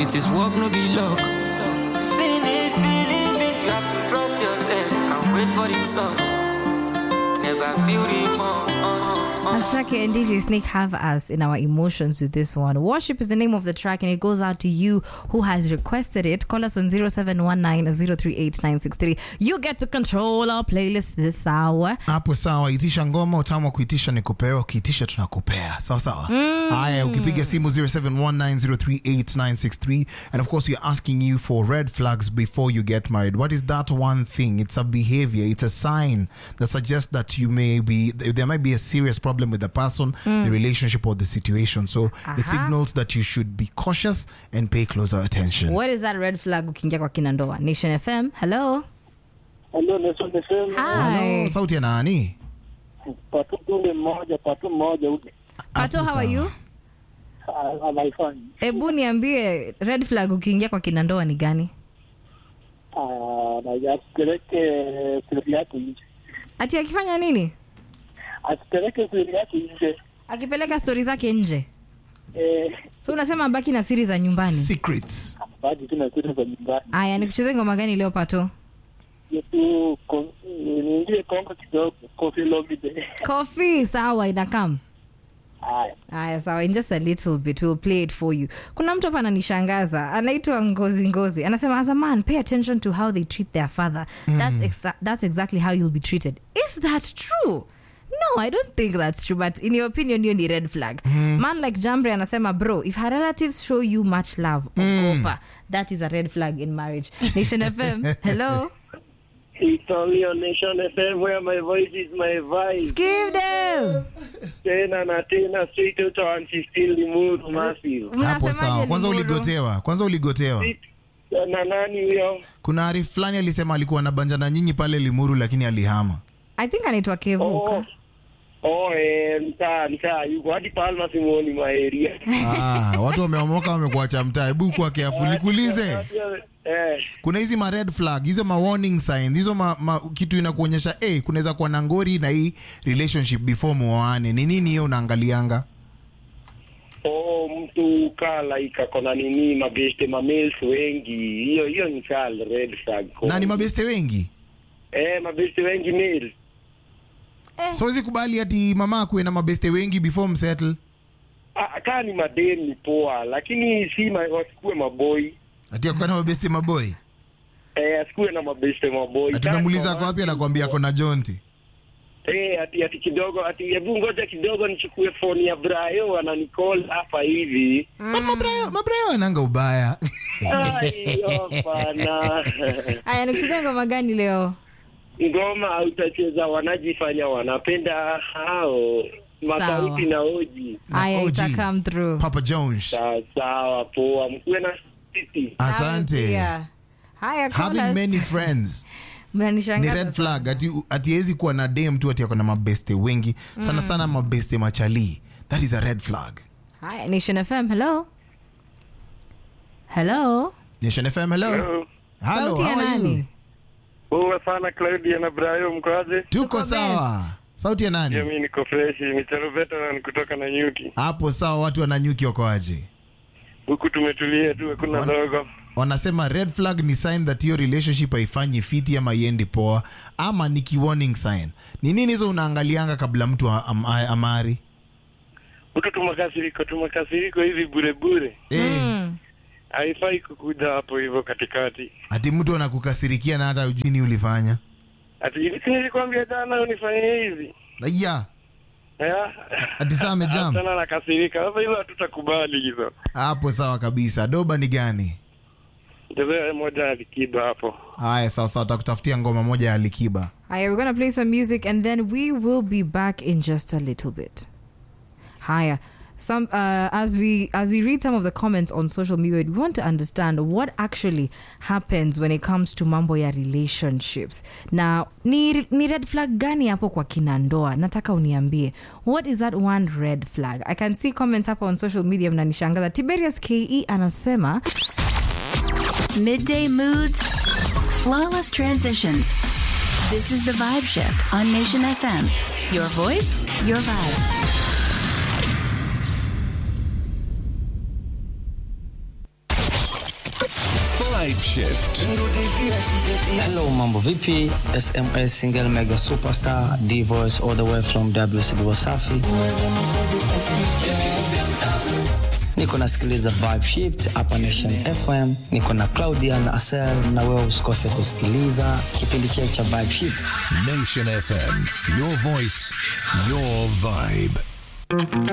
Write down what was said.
It is work, no be luck. Sin is believing. You have to trust yourself and wait for the result. Never feel the remorse. Ashake and DJ Snake have us in our emotions with this one. Worship is the name of the track and it goes out to you who has requested it. Call us on 0719-038-963. You get to control our playlist this hour. hapo sawa itisha ngoma utamu wa kuitisha ni kupewa ukiitisha tunakupea sawa sawa haya ukipiga simu 0719038963 and of course we're asking you for red flags before you get married what is that one thing it's a behavior it's a sign that suggests that you may be there might be a serious problem with the person the relationship or the situation so it signals that you should be cautious and pay closer attention What is that red flag ukiingia kwa kina ndoa? Nation FM. Hello. Hello, Nelson FM. Hi. Hello, sauti ya nani Patu tunde mmoja, patu mmoja ule. Pato, Hapo how are sawa. you? Ah, anaifanya. Hebu niambie red flag ukiingia kwa kina ndoa ni gani? Ah, na asipeleke siri yake nje. Ati akifanya nini? Asipeleke siri yake nje. Akipeleka stori zake nje. Eh, So unasema baki na siri za nyumbani. secrets bado tuna kitu za nyumbani. Aya, nikucheze ngoma gani leo Pato? Yetu kon- niingie Kongo kidogo, Kofi Olomide. Coffee, sawa inakam. Haya. Aya, sawa, in just a little bit we'll play it for you. Kuna mtu hapa ananishangaza, anaitwa Ngozi Ngozi. Anasema as a man, pay attention to how they treat their father. That's exa- that's exactly how you'll be treated. Is that true? No, I don't think that's true, but in your opinion, hiyo ni red flag. Man like Jambre anasema, bro, if her relatives show you much love, ogopa. That is a red flag in marriage. Nation FM, hello. It's only on Nation FM where my voice is my vibe. Skip them. Tena na tena straight out of 115 Limuru Massive. hapo Mnasemaje sawa kwanza Limuru? uligotewa kwanza uligotewa Na nani huyo? kuna ari fulani alisema alikuwa anabanja na nyinyi pale limuru lakini alihama I think anaitwa Kevuka. Oh. Oh, eh, mtaa mtaa yuko hadi Palma simuoni maeria. ah, watu wameomoka wamekuacha mtaa hebu kuwa careful nikuulize Eh, kuna hizi ma red flag hizo ma warning sign hizo ma, ma, kitu inakuonyesha hey, kunaweza kuwa na ngori na hii relationship before muoane ni nini hiyo unaangalianga oh, mtu kaa like ako na nini mabeste mamels wengi. Hiyo hiyo ni kaa red flag. na ni mabeste wengi Eh, mabeste wengi male. so wezi kubali ati mama akuwe na mabeste wengi before msettle Ah, kaa ni madem ni poa, lakini si ma, wasikuwe maboi. ati akuwa na mabeste maboy Eh, asikuwe na mabeste maboi. ati Kaa unamuuliza kwa kwa wapi watu- anakwambia ako na jonti Eh, ati ati kidogo ati hebu ngoja kidogo nichukue phone ya Brayo ananicall hapa hivi. But mabrayo mabrayo ananga ubaya Ai, hapana. Aya, nikucheze ngoma gani leo? Ngoma hautacheza wanajifanya wanapenda hao masauti na oji. Aya, OG. ita come through. papa jones Sawa sawa, poa, mkuwe na siti. asante Haya, Haya, call having us. many friends ni Mnanishangaza red sana. flag ati ati hawezi kuwa na dem tu ati ako na mabeste wengi sana sana mabeste machali that is a red flag Haya, Nation FM, hello. Hello. nation fm hello hello Sauti ya how are you nani? Poa sana Claudia na Brayo, mkoaje? tuko Tuko sawa best. sauti ya nani Mimi niko fresh, Michelo veteran kutoka na nyuki. hapo sawa watu wananyuki wakoaje Huku tumetulia tu, hakuna Wana- dogo. wanasema red flag ni sign that hiyo relationship haifanyi fiti ama iendi poa ama ni ki warning sign ni nini hizo unaangalianga kabla mtu a- am- a- amari Huku tumakasiriko, tumakasiriko hivi bure bure. Eh, Mm. Haifai kukuja hapo hivyo katikati. ati mtu anakukasirikia na hata ujui ni ulifanya Ati hivi si nilikwambia jana unifanye hivi. ya Ya? ati saa amejam Sana nakasirika. Sasa hizo hatutakubali hizo. hapo sawa kabisa doba ni gani Ndio moja alikiba hapo. haya sawa sawa takutafutia ngoma moja ya likiba Haya, we're gonna play some music and then we will be back in just a little bit. Haya. Some uh, as we as we read some of the comments on social media, we want to understand what actually happens when it comes to mambo ya relationships. Now, ni, ni red flag gani hapo kwa kina ndoa? Nataka uniambie. What is that one red flag? I can see comments hapo on social media mnanishangaza. Tiberius KE anasema Midday moods, flawless transitions. This is the Vibe Shift on Nation FM. Your voice, your vibe. Vibe Shift. Hello, mambo vipi? SMS single mega superstar D voice all the way from WCB Wasafi. Niko nasikiliza Vibe Shift hapa Nation FM. Niko na Claudia na Asel, na wewe usikose kusikiliza kipindi chetu cha Vibe Shift. Nation FM. Your voice, your vibe.